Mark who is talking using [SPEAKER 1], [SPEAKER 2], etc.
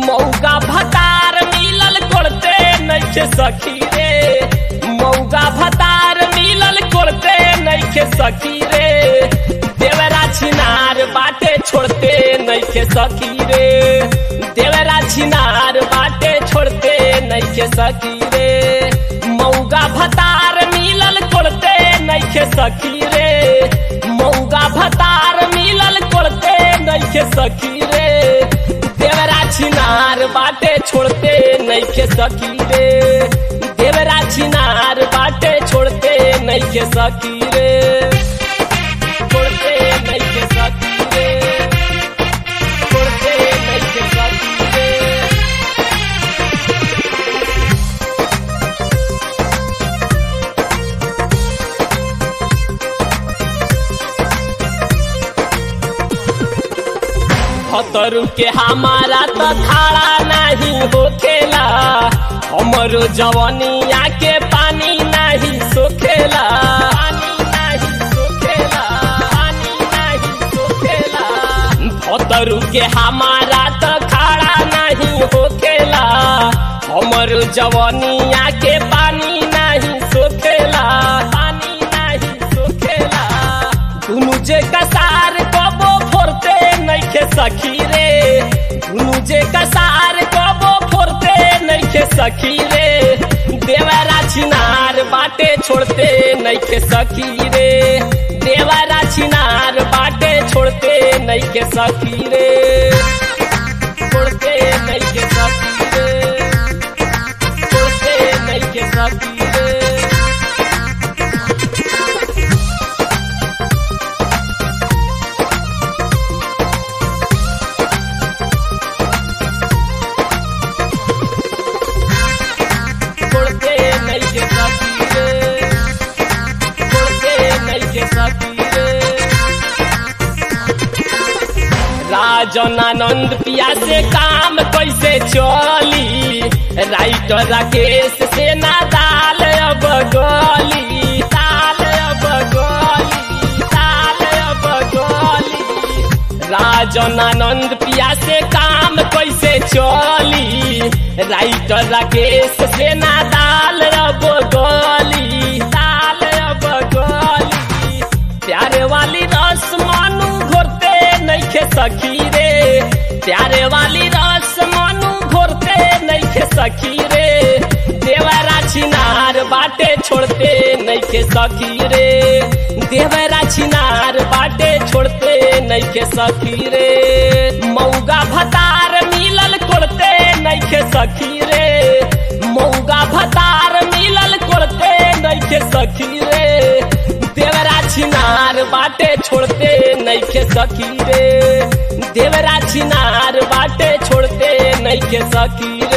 [SPEAKER 1] मौगा भतार मिलल कोड़ते नइखे सखी रे मौगा भतार मिलल कोड़ते नइखे सखी रे देवरा छिनार बाटे छोड़ते नइखे सखी रे देवरा छिनार बाटे छोड़ते नइखे सखी रे मौगा भतार मिलल कोड़ते नइखे सखी रे मौगा भतार मिलल कोड़ते नइखे सखी रे देवरा छिनार बाटे छोड़ते नइखे सखी रे देवरा छिनार बाटे छोड़ते नइखे सखी रे छोड़ते नइखे सखी रे छोड़ते नइखे सखी रे खतरू के हमारा तो खाड़ा नहीं होखेला हमरो जवनिया के पानी नहीं सोखेला पानी नहीं सोखेला पानी नहीं सोखेला खतरू के हमारा तो खाड़ा नहीं होखेला हमरो जवनिया के पानी नहीं सोखेला पानी नहीं सोखेला दुनु जे कसार कबो फोरते नइखे सखी रे दुनु जे कसार कबो फोरते नइखे सखी रे देवरा छिनार बाटे छोड़ते नइखे सखी रे देवरा छिनार बाटे छोड़ते नइखे सखी रे छोड़ते नइखे सखी रे छोड़ते नइखे सखी रे छोड़ते नइखे सखी रे छोड़ते नइखे सखी रे राजन आनंद पिया से काम कैसे चली राइटर राकेश से ना दाल अब गली दाल अब गली दाल अब गली राजन आनंद पिया से काम कैसे चली राइटर राकेश से ना दाल अब गली दाल अब गली प्यारे वाली रस मानू घोरते नइखे सखी रे प्यारे वाली रस मानू घोरते नइखे सखी रे देवरा छिनार बाटे छोड़ते नइखे सखी रे देवरा छिनार बाटे छोड़ते नइखे सखी रे मौगा भतार मिलल कोड़ते नइखे सखी रे मौगा भतार मिलल कोड़ते नइखे सखी रे देवरा छिनार बाटे छोड़ते नइखे सखी रे देवरा छिनार बाटे छोड़ते नइखे सखी